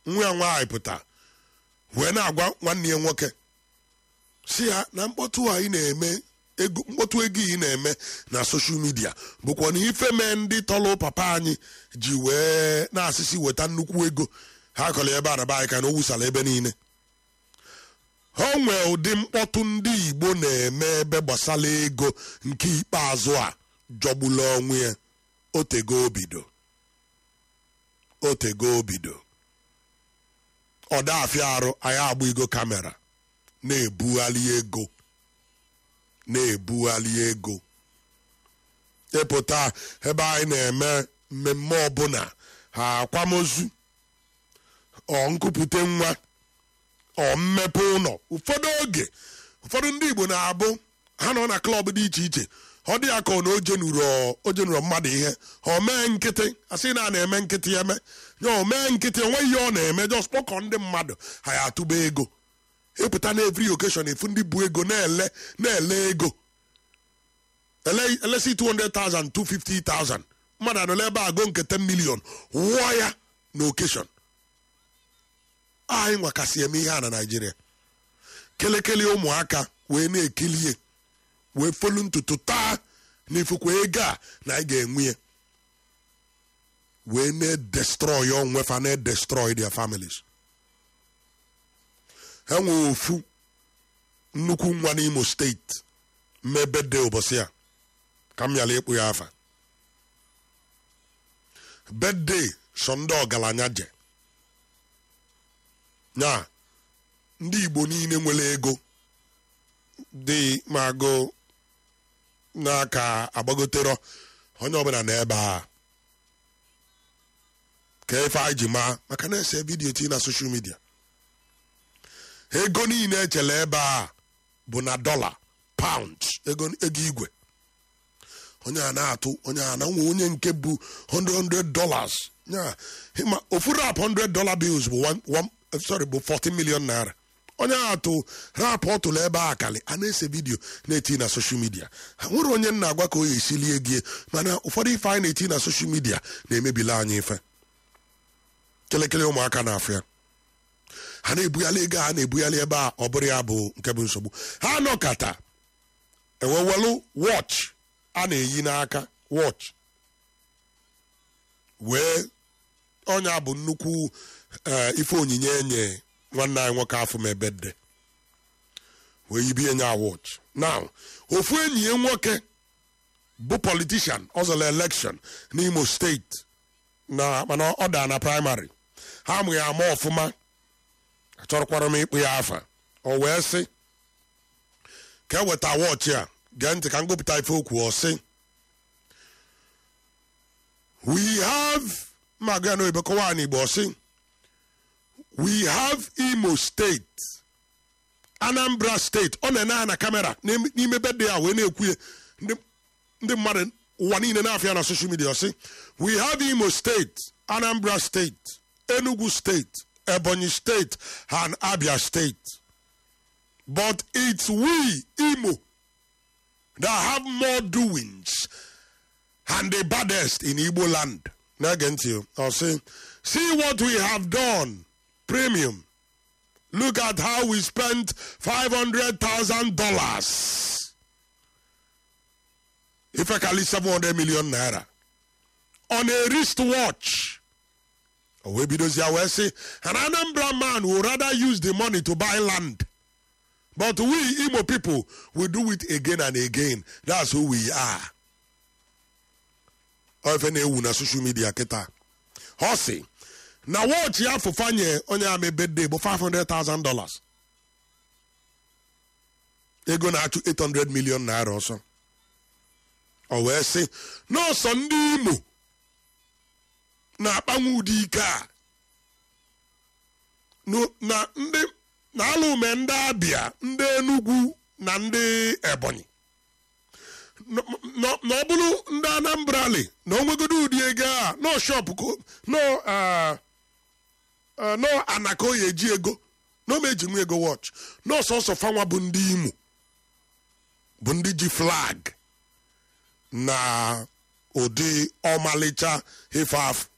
nwa ya nwaanyị pụta wee na-agwa nwanne ya nwoke si ya na mkpọtụ a ị na-eme ego mkpọtụ ego ị na-eme na soshal midia bụkwa na ife mee ndị tọlụ papa anyị ji wee na-asịsị weta nnukwu ego ha kọrọ ebe a na be anyị ka na o wusara ebe niile ha nwee ụdị mkpọtụ ndị igbo na-eme ebe gbasara ego nke ikpeazụ a jọgbula onwe ya otego obido otego obido ọdafịa arụ anyị agba igo kamera na-ebugharị ego na-ebugharị ego ịpụta ebe anyị na-eme mmemme ọbụla ha akwamozu ọ nkupute nwa ọ mmepe ụlọ ụfọdụ oge ụfọdụ ndị igbo na-abụ ha nọ na klọb dị iche iche ọ dị ya ka ọ na o jenuro mmadụ ihe ọ mee nkịtị asị na a na-eme nkịtị ya eme ya o mee nkịtị onweghị ihe ọ na-eme just kpọkọ ndị mmadụ ha ya atụba ego ịpụta na every occasion efu ndị bụ ego na-ele na-ele ego ele- elesi 200,000 250,000 mmadụ anọla ebe a go nke 10 million wụọ ya na occasion anyị nwakasị eme ihe a na naijiria kelekele ụmụaka wee na-ekilie wee folu ntutu taa n'ifukwa ego a na anyị ga-enwe ya wee na-destroy onwefa na-destroy their families ha nwee ofu nnukwu nwa n'imo steeti mmebe de ụbọchị a ka m yala ịkpụ ya afa bedde so ndị ọgaranya je nya ndị igbo niile nwere ego dị ma agụ n'aka agbagotero onye ọbụla na ebe a ka ife anyị ji maa maka na-ese vidiyo tii na soshal midia ego niile echele ebe a bụ na dọla paụnd ego ego igwe onye a na-atụ onye a na nwe onye nke bụ 100 dollars ya ịma ofu rap 100 dollar bills bụ one, one, eh, sorry bụ 40 million naira onye a atụ rap ọ tụrụ ebe a akali a na-ese vidiyo na-eti na soshal midia ha nwere onye nna agwa ka o ya esilie gie mana ụfọdụ ife anyị na-eti na soshal midia na-emebila anyị ife kelekele ụmụaka na-afụ ya ha na-ebugharị ego a na-ebugharị ebe a ọ bụrụ ya bụ nke bụ nsogbu ha nọkata ewewelu wọch a na-eyi n'aka wọch wee ọnya bụ nnukwu eh, ife onyinye enye nwanne anyị nwoke afọ m ebede wee yibie nya wọch now ofu enyi ya nwoke bụ politishan ọ zọrọ elekshon n'imo steeti na mana ọ daa na praịmarị ha amụghị ama ọfụma achọrọkwara m ịkpụ ya afa o wee sị ka eweta wọchị a gee ntị ka m gụpụta ife okwu ọ sị we have magụ ya n'oyibo kọwaa n'igbo ọ sị we have imo state anambra steeti ọ na-ene ha na kamera n'ime n'ime bedde ya wee na-ekwu ya ndị ndị mmadụ ụwa niile na-afịa na social media ọ sị we have imo state anambra state enugu state ebonyi state and abia state but it's we imo that have more doings and the baddest in igbo land na-ege ntị o. ọ sị see what we have done premium look at how we spent $500,000 ifekali 700 million naira on a wristwatch o wee bidozie wee sị an anambra man would rather use the money to buy land but we Imo people will do it again and again. That's who we are. Ofe na-ewu na social media kịta. Ọ sị na wọchị ya fụfanye onye ama bedde bụ 500,000 dollars. Ego na-achụ 800 million naira ọsọ. O wee sị n'ọsọ ndị Imo na-akpanwe ụdị ike a Nu- na ndị na ala ume ndị abịa ndị enugwu na ndị ebonyi N- n- na ọ bụrụ ndị anambrali na onwegodo ụdị ego a no shop ko no ah, ah, no anaka oyi eji ego na ome eji nwa ego watch no sọsọ fanwa bụ ndị imo bụ ndị ji flag na ụdị ọmalịcha ife afụ